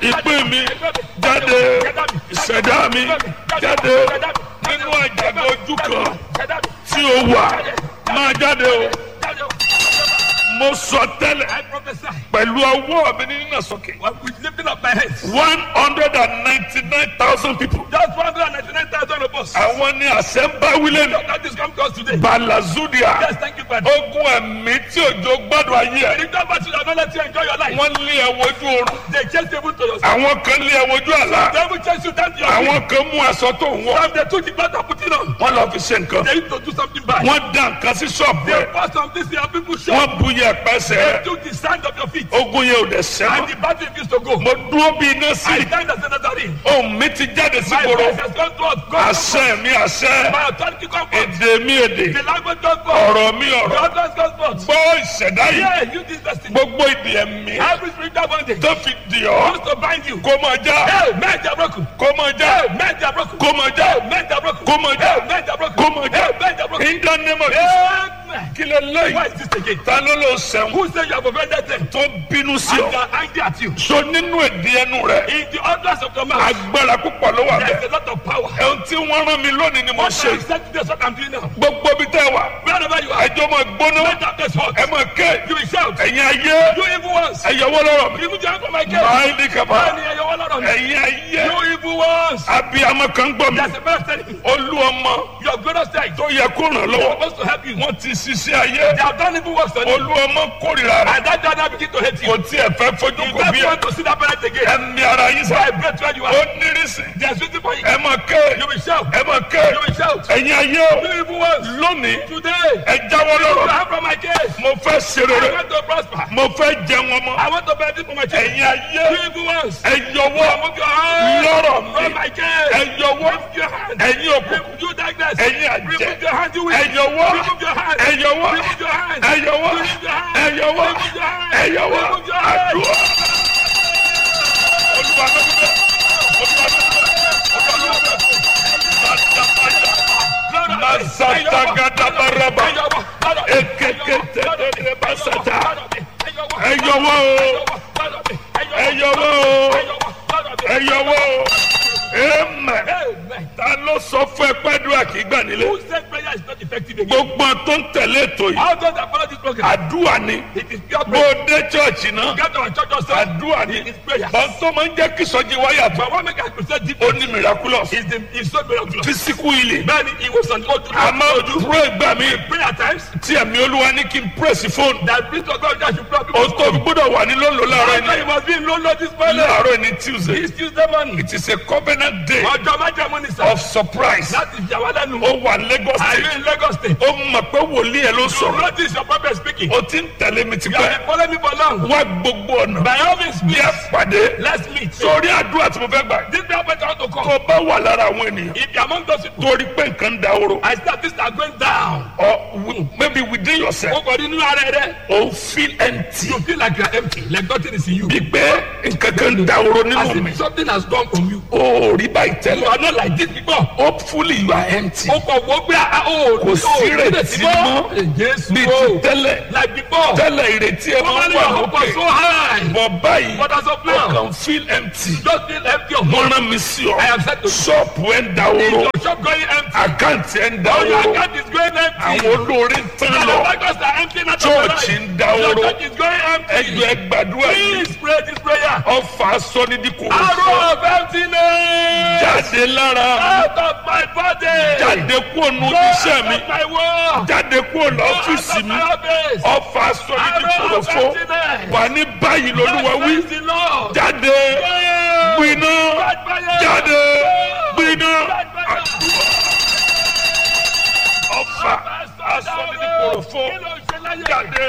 ìpín mi jáde ìṣẹ̀dá mi jáde nínú àjàgbé ojú kan tí o wà máa jáde o mo sọ tẹ́lẹ̀ I prophesy. pẹ̀lú ọwọ́ mi ní nínà sókè When we lifting up my hands. one hundred and ninety-nine thousand people Just 199,000 of us. àwọn ní àṣẹ ń bá wílé nù That is come to us today. balazudia Yes, thank you, Father. ogun ẹ̀mí tí òjò gbádùn ayé ẹ̀ The government should not let you enjoy your life. wọ́n lé ẹ wojú oorun They chase people to your àwọn kan lé ẹ wojú àlá They will chase you down to your feet. àwọn kan mú aṣọ tó ń wọ̀ Some they took the blood and put it on. wọ́n lọ fi ṣe nǹkan They need to do something bad. wọ́n dá nǹkan sí ṣọ́ọ̀bù They ẹ̀ bought something to your people shop. wọ́n bu yẹ̀pẹ̀ They sẹ́ took the sand of your feet. ogun yẹn ò dẹ̀ And sẹ́mọ́ the battle refused to go. mo dúró bí iná I sí stand as another ring. ohun mi ti jáde sí My gbòòrò voice has gone to us. God, àṣẹ mi àṣẹ my authority come forth. èdè mi èdè The language goes forth. ọ̀rọ̀ mi The ọ̀rọ̀ utterance goes forth. gbọ́ ìṣẹ̀dá yìí Yeah, you this destiny. gbogbo ìdè ẹ̀mí Every spiritual bondage tó fi dì ọ́ used to bind you. kó máa já Hey, men they are broken. kó máa já Hey, men they are broken. kó máa já Hey, men they are broken. kó máa já Hey, men they are broken. kó máa já Hey, men they are broken. in the name of Jesus Amen. kí lè Why lẹ́yìn is this again? ta ló lọ sẹ́wọ̀n Who say you have offended them? tó bínú sí And they ọ are angry at you. so nínú èdè ẹnu rẹ In the utterance of your mouth, agbára púpọ̀ ló wà there bẹ́ẹ̀ is a lot of power. ẹ̀hún tí wọ́n rán mi lónìí ni mo What I ṣe said today is what I'm doing now. gbogbo bí tẹ́ wà Wherever you are, ẹjọ́ máa gbóná let that place hot. ẹ máa ké You will shout. ẹ̀yin ayé You evil ones. ẹ̀yọwọ́ lọ́rọ̀ mi Remove your hand from my case. máa ní kaba Bẹ́ẹ̀ni ẹ̀yọ́ wọ́n lọ́rọ̀ mi. ẹ̀yin ayé You evil ones. abiyamọ kan gbọ́ mi There's a man telling me. olú ọmọ Your glorious side. tó yẹ kó ràn They're lọ́wọ́ supposed to help you. wọ́n ti ṣiṣẹ́ ayé They have done evil works on you. olú ọmọ kórìíra rẹ̀ And that dad now begin to hate you. kò tiẹ̀ fẹ́ fojú You kò bí never ẹ want to see that parent again. ẹ̀mí ara yín So sá I pray to where you ó are. nírísì There's waiting for you. ẹ máa ké You will shout. ẹ máa ké You will shout. ẹ̀yin ayé o You evil ones. lónìí Today, ẹ jáwọ́ you lọ́rọ̀ have from my case. mo fẹ́ ṣe I rere want to prosper. mo fẹ́ jẹun ọmọ I want to benefit from my children. ẹ̀yin ayé You evil ones. ẹ yọwọ́ Remove your hand lọ́rọ̀ from mi my case. ẹ yọwọ́ Remove your hand. ẹ̀yin òkùnkùn Remove you darkness. ẹ̀yin àjẹ́ Remove your hand, you ẹ will. yọwọ́ Remove your hand. ẹ yọwọ́ Remove your hand. ẹ yọwọ́ Remove your hand. ẹ yọwọ́ Remove your hand. ẹ yọwọ́ Remove your hand. àdúrà. Olúwa ló ń bẹ̀. Olúwa ló ń bẹ̀. Olúwa ló ń bẹ̀. Masatagadabaraba. Ekekete basata. Ẹ yọwọ́ o. Ẹ yọwọ́ o. Ẹ yọwọ́ o. Amen. Amen. Ta ló sọ fún ẹ pẹ́ẹ́dúrà kì í gbà nílé? Who said prayer is not effective again? Gbogbo àwọn tó ń tẹ̀lé ètò yìí. How does that follow this program? Àdúrà ni. It is pure Bó prayer. o dé chọ́ọ̀chì náà. Get our church yourself. Àdúrà ni. It is prayer. Bọ́n tó máa ń jẹ́ kí sọ́jí wáyà tó. But what make us present deep Ó ní miraculous. is the is so miraculous. Physical healing. Bẹ́ẹ̀ni ìwòsàn tó dúró. A máa ń pray gbà mí. Prayer at times Tí ẹ̀mí olúwa ní kí n press fóònù. that priest of God that should pray O people. tó fi gbọ́dọ̀ wà ní lónìí láàárọ̀ After you ẹni. must be in low low this morning. Láàárọ̀ ẹni Tuesday. This Tuesday morning. It is a covenant day Ọjọ́ májàmú ni sir. of surprise. Láti ìjà wa lẹ́nu. Ó wà Lagos Are you state. in Lagos state? Ó mọ̀ pé wòlíì ẹ̀ ló You sọ̀rọ̀. notice your prophet speaking. O ti ń tẹ̀lé mi You tipẹ́. have been following me for long. Wá gbogbo ọ̀nà. By all means, Bí please, a pàdé. let's meet. Sórí àdúrà tí mo fẹ́ gbà. This prayer point I want to Tó come. o bá wà lára àwọn ènìyàn. If you are among those people, Torí pé nǹkan ń da oró. I start this are going down. Or wi- maybe within yourself. O kò rí nínú ara rẹ. O feel empty. You feel like you are empty, like nothing is in you. Bí pé nǹkan kan ń da oró As nínú mi. if something has gone from you. O ò rí báyìí You tẹ́lẹ̀. are not like this before. Hopefully you are empty. O kò wọ́n gbé a o. Kò sí ìrètí mọ́. Jésù Bí o. ti tẹ́lẹ̀. Like before. Tẹ́lẹ̀ ìrètí ẹ máa ń Normally wà your hope was lókè. so high. Bọ̀ báyìí, But as of o now, kàn feel empty. just feel empty of Wọ́n money. rán mi sí ọ. I am set to Ṣọ́ọ̀pù ẹ̀ ń da Is oró. your shop going empty? Àkáǹtì ẹ̀ ń da All your oró. account is going empty. Àwọn olóore ń tán Your lọ. bankers are empty not of your Church life. ń da Your oró. church is going empty. Ẹjọ́ ẹ gbàdúrà yìí. Please pray this prayer. Ọfà sọ́nídìkù. Arrow of emptiness. Jáde lára. Out of my body. Jáde kúrò nù Go iṣẹ́ out mi. of my world. Jáde kúrò Go out lọ́fíìsì of mi. my office. Ọfà sọ́nídìkù Arrow of fún. emptiness. Wà ní báyìí lolúwa wí. Praise the Lord. Jáde. Fire. Gbiná. Catch fire. Jáde. Go. Gbiná. Catch fire. Ọfà asọ́nídìkù fún. Jáde.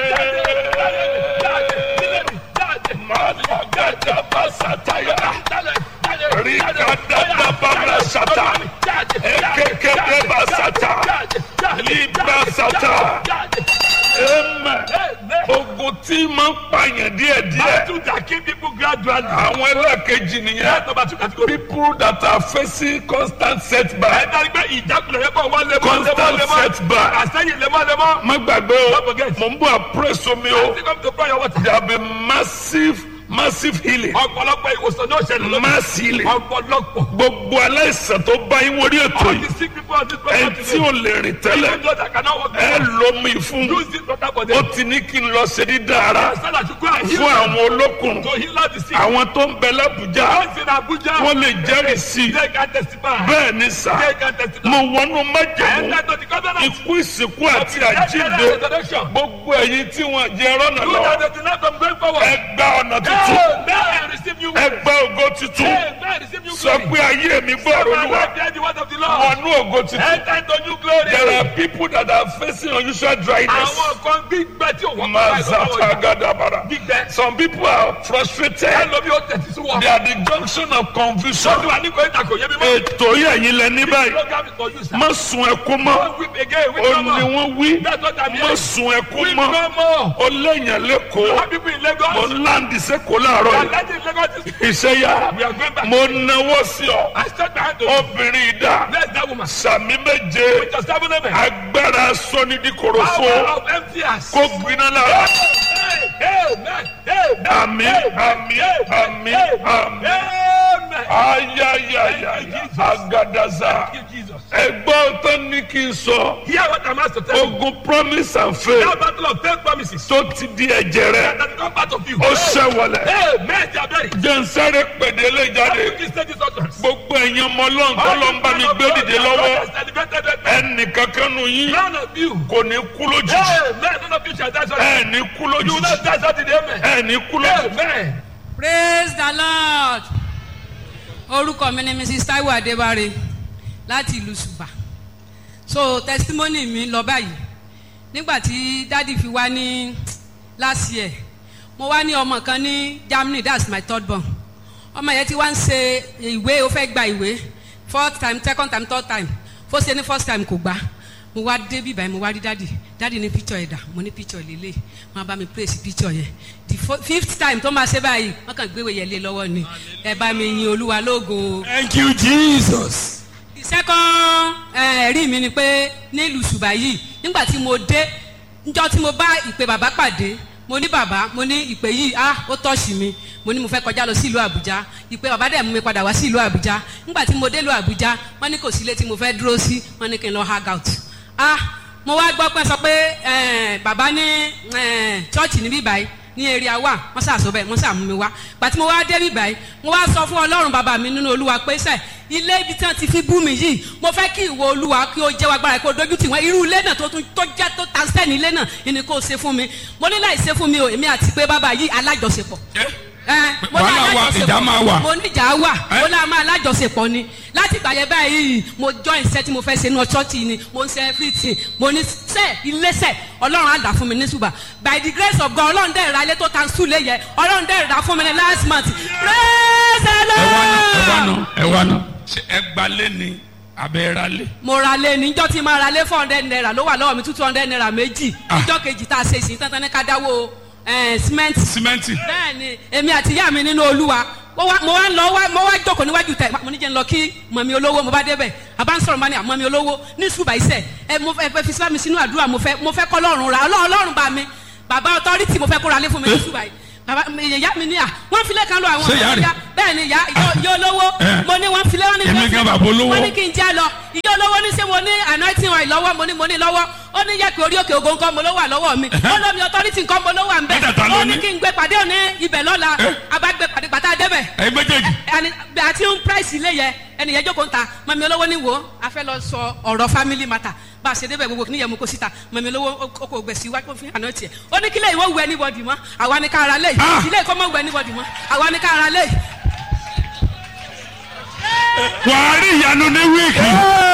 Màlúgàdà bá sàtáyà. Rikadada bala sata. Ekekebe basata. Libra sata. Amen. Ogun tí máa ń pààyàn díẹ̀díẹ̀. Àwọn ẹlẹ́ẹ̀kejì nìyẹn. People that are facing constant setback. Constant setback. Má gbàgbé o, Don't forget. mò ń bọ̀ àpúrẹ́sì omi o. There have been massive massive healing ọ̀pọ̀lọpọ̀ ìwòsàn náà ṣẹlẹ̀ lónìí. mass healing ọ̀pọ̀lọpọ̀. gbogbo aláìsàn tó bá yín wọlé ètò all yìí the sick people on this ẹ program tí ò lè rìn tẹ́lẹ̀ even those that cannot walk ẹ lómi fún use this water for ó them. ti ní kí n lọ ṣe dídá ara so that you go and heal fún them. àwọn olókùn to heal all the sick. àwọn tó ń bẹ lábùjá those in Abuja. wọ́n lè jẹ́rìí sí i they can testify. bẹ́ẹ̀ ni sà they can testify. mo wọnú májèmú enter to the covenant. ikú ìsìnkú àti àjíǹde resurrection. gbogbo ẹ̀yin tí wọ́n jẹ rọ́nà you lọ that they deny from going forward. ẹ gba ọ̀nà tuntun Amen. Receive you. ẹ gba ògo tuntun Amen. Receive you sọ pé ayé mi gbọ́rọ̀ olúwa Hear the word of the Lord. wọnú ògo tuntun Enter into new glory. there are people that are facing unusual dryness àwọn kan gbígbẹ tí òun mazata gadabara gbígbẹ. some people are frustrated ẹlòmí ó tẹ̀sí sí wọn. they are the junction of confusion sọ́dún wa ní kò ní ta kò yé mi mọ́. ètò yìí ẹ̀yin lẹ ní báyìí program is for you sir. má sun ẹkún mọ́ don't weep again weep ó no ní more. wọ́n wí that's what I'm má hearing. sun ẹkún weep mọ́ no more. ó léèyàn lẹ́kọ̀ọ́ some people in mo Lagos. ń láǹdì sẹ́kọ̀ọ́ láàárọ̀ and yìí let it Lagos is. iṣẹ́ yá we are going back. mo náwó sí ọ I start behind the. obìnrin ìdá bless that woman. sàmì méje with your seven amen. agbára sọ́nidíkorofo power of empty hands. kó gbiná lára amen. amen. àmì àmì àmì àmì amen. ayayaya agadaza Thank you, Jesus. ẹgbọ́n tó ní kí n sọ hear what I'm asked to tell you. ogun promise and faith that battle of faith promises. tó ti di ẹ̀jẹ̀ rẹ that come part of you. ó ṣẹ̀wọ̀lẹ̀ amen. they are buried. jẹ́nsẹ́rẹ́ pèdélé jáde you say this utterance. gbogbo ẹ̀yin ọmọ ọlọ́run tó lọ ń bá mi gbé dìde lọ́wọ́ ẹnì kankan nù yín None of you. kò ní kú lójijì Amen. None of you shall die suddenly. ẹ̀ ní kú You will lójijì not die suddenly. Amen. ẹ̀ ní kú lójijì. Amen. praise the lord orúkọ mi ni mrs taiwo adébáre láti ìlú ṣùbà so testimony mi lọ báyìí nígbà tí dádì fi wá ní last year mo wá ní ọmọ kan ní germany that's my third born ọmọ yẹn ti wá ń ṣe ìwé ó fẹ́ gba ìwé fourth time second time third time fó ṣe ní first time kò gbà mo wá dé bíbá yẹn mo wá rí dádì dádì ní picture ẹ̀dà mo ní picture lélẹ̀ wọn bá mi praise picture yẹn the fo- fifth time tó máa ṣe báyìí wọn kàn gbéwèé yẹn lé lọ́wọ́ ni ẹ bá mi yin olúwa lógo o Thank you, Jesus. the second eh, ẹ̀rí mi ni pé nílùú ṣùgbà yìí nígbà tí mo dé njọ́ tí mo bá ìpè bàbá pàdé mo ní bàbá mo ní ìpè yìí ah ó tọ́ọ̀ṣì mi mo ní mo fẹ́ kọjá lọ sí ìlú àbújá ìpè bàbá dẹ̀ mú mi padà wá sí ìlú àbújá nígbà tí mo dé ìlú àbújá wọ́n ní kò sí ilé tí mo fẹ́ dúró sí wọ́n ní kí n lọ hang out ah mo wá gbọ́ pé sọ pé eh, bàbá ní eh, chọ́ọ̀chì níbí báyìí ní area wa wọ́n ṣàṣọ bẹ́ẹ̀ wọ́n ṣàmú mi wá gbàtí mo wá dé bí báyìí mo wá sọ fún ọlọ́run bàbá mi nínú olúwa pé sẹ́ ilé ibi tí wọ́n ti fi bú mi yìí mo fẹ́ kí ìwọ olúwa kí ó jẹ́ agbára kí ó dojú tì wọ́n irú ilé náà tó tún tó jẹ́ tó ta sẹ́ni ilé náà ni kò ṣe fún mi mo ní láì ṣe fún mi o èmi àti pé bàbá yìí alájọṣepọ̀ ẹ mo ní Wàhálà wà, alájọṣepọ̀. ìjà máa wà. mo ní ìjà wà mo ní a máa alájọṣepọ̀ ni láti ìgbà yẹn báyìí mo join iṣẹ́ tí mo fẹ́ ṣe ní ọ̀ṣọ́ọ̀tì ni mo ń ṣe everything mo ní sẹ́ iléeṣẹ́ ọlọ́run á dà fún mi ní ṣùgbà by the grace of God ọlọ́run dẹ̀ ra ilé tó ta sùn lé yẹ ọlọ́run dẹ̀ ra fún mi ní last month praise the Ẹ wá ná, ẹ wá lord ná, ẹ wá ná. Ṣé ẹ gbalé ni abẹ́ ra lé? mo ra lé níjọ́ tí máa ra lé four hundred naira ló wà lọ́wọ́ mi two hundred naira méjì Ah. níjọ́ kejì tá a ṣe ìsìn tán tán ní ká dáwó eh, cement Símẹ́ǹtì. bẹ́ẹ̀ni èmi àti ìyá mi nínú olúwa mo wá mo wá ń lọ wá mo wá jókòó níwájú tẹ mo ní jẹ́ ń lọ kí mọ̀mí olówó mo bá débẹ̀ àbá ń sọ̀rọ̀ mọ́ ni àmọ́mí olówó ní ṣùgbà iṣẹ́ ẹ mo fẹ́ fẹ́ fi síbá mi sínú àdúrà mo fẹ́ mo fẹ́ kọ́ lọ́rùn ra ọlọ́run ọlọ́run bá mi bàbá ọtọ́rìtì mo fẹ́ kóra lé fún mi ní ṣùgbà yìí bàbá mi- ìyá mi ní à wọ́n filẹ̀ kan lọ àwọn Ṣé ìyá rẹ̀? bẹ́ẹ̀ ni ìyá ìyá olówó Eh. mo ní wọ́n filẹ̀ wọ́n ní Èmi gan bàbá olówó. wọ́n ní kí n já lọ ìyá olówó ní sẹ́ mo ní anointing oil lọ́wọ́ mo ní mo ní lọ́wọ́ ó ní yẹ kí orí òkè ògo nǹkan mo ló wà lọ́wọ́ mi ó lómi authority nǹkan mo ló wà ń bẹ̀ Mẹ́tẹ̀ẹ̀ta ló ó ní ní. kí n gbé pàdé òní ibẹ̀ lọ́la Eh. abágbé pàdé pàtà débẹ̀ Ẹ̀yin méjèèjì. ẹni àti ń price ilé yẹ ẹnìyẹn jókòó ń ta mọ̀mí olówó ní wo a fẹ́ lọ sọ ọ̀rọ̀ family matter bá a ṣe débẹ̀ gbogbo níyẹn mú kó síta mọ̀mí olówó ó kò gbèsè wájú fún àná tiẹ̀ ó ní kílẹ̀ ìwọ wù anybody mọ́ àwa ní ká ara lé Ah. ilé ìkọ́ mọ́ wù anybody mọ́ àwa ní ká ara lé Wàá rí ìyanu ní wíìkì.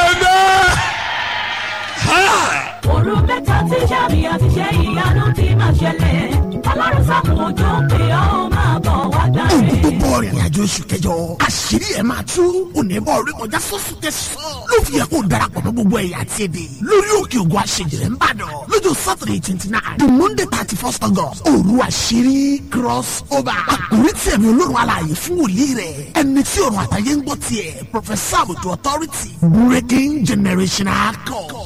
òru mẹ́ta tí sàmì àti ṣe ìyanu ti máa ṣẹlẹ̀ ọlọ́run sàkùn òjò pé ó máa bọ̀ wá gbàre. ohun tó bọ̀ rìnrìn àjò oṣù kẹjọ àṣírí ẹ̀ máa tú onímọ̀ orí kọjá sọ́sù tẹ̀sán ló fi yẹ kó darapọ̀ mọ́ gbogbo ẹ̀yà àti èdè lórí òkè ògùn àṣejìrẹ́ ń bàdàn lọ́jọ́ saturday twenty nine the monday thirty first august òru àṣírí cross over àkórí tí ẹ̀mí olórun alààyè fún wòlíì rẹ̀ ẹni tí ọ̀run àtàyè ń gbọ́ tiẹ̀ professor àbùtù authority breaking generational code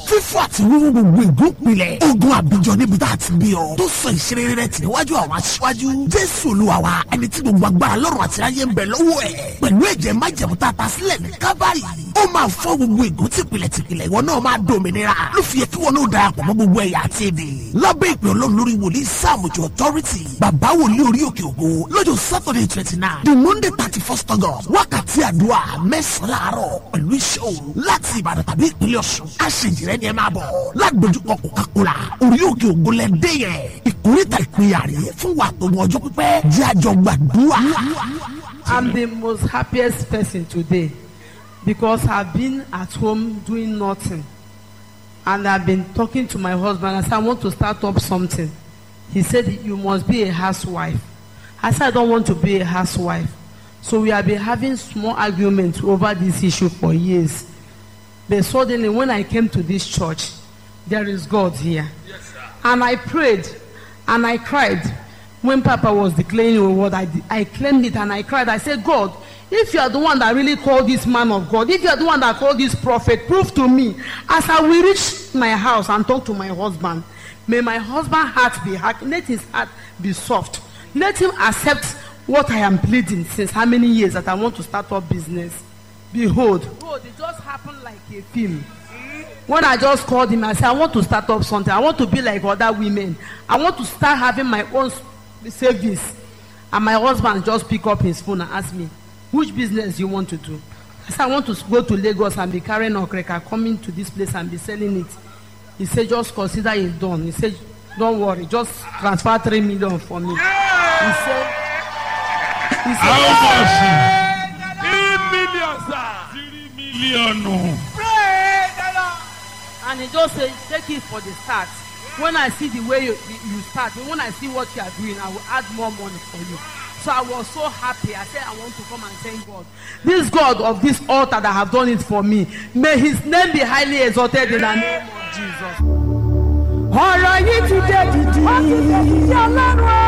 fífọ́ àti wíwú gbogbo ìgún pilẹ̀ ogun àbíjọ níbi tá a ti bí ọ tó sọ ìṣeré rẹ tì níwájú àwọn aṣíwájú jésù olúwa wa ẹni tí gbogbo agbára lọ́rùn àti ayé ń bẹ lọ́wọ́ ẹ̀ pẹ̀lú ẹ̀jẹ̀ májẹ̀mú tá a ta sílẹ̀ ní kábàárì ó máa fọ́ gbogbo ìgún tìpìlẹ̀ tìpìlẹ̀ ìwọ náà máa dòmìnira ló fi yẹ kí wọn náà darapọ̀ mọ́ gbogbo ẹ̀yà àti èdè lábẹ́ ìpè ọlọ́run lórí wòlíì sáàmùjọ authority bàbá wòlíì orí òkè ògo lọ́jọ́ saturday twenty nine the monday thirty first august wákàtí àdúrà mẹ́sàn-án láàárọ̀ pẹ̀lú iṣẹ́ òru láti ìbàdàn tàbí ìpínlẹ̀ ọ̀ṣun aṣèjìrẹ́ ni ẹ máa bọ̀ lágbójúkọ coca-cola orí òkè ògo lẹ́dẹ́ yẹn ìkórìtà ìpínyà rè fún wa tó mọ ọjọ́ pípẹ́ jẹ́ àjọ gbàdúrà. I'm the most happiest person today because I've been at home doing nothing. And I've been talking to my husband. I said, I want to start up something. He said, You must be a housewife. I said, I don't want to be a housewife. So we have been having small arguments over this issue for years. But suddenly, when I came to this church, there is God here. And I prayed and I cried. When Papa was declaring a word, I, I claimed it and I cried. I said, God, if you are the one that really called this man of God, if you are the one that called this prophet, prove to me. As I will reach my house and talk to my husband, may my husband's heart be hard. Let his heart be soft. Let him accept what I am pleading since how many years that I want to start up business. Behold, behold, it just happened like a film. When I just called him, I said, I want to start up something. I want to be like other women. I want to start having my own s- savings. And my husband just pick up his phone and ask me, which business you want to do? I said, I want to go to Lagos and be carrying okreka, coming to this place and be selling it. He said, just consider it done. He said, don't worry, just transfer three million for me. He said, he said, how much Three million, sir. three mílíọ̀nù and he just say take it for the start when i see the way you you start when i see what you are doing i will add more money for you so i was so happy i say i want to come and thank god this god of this altar that have done it for me may his name be highly exalted in the name of jesus. ọ̀rọ̀ yìí ti dé dìdì. ó ti dé dìdì ọlọ́run o.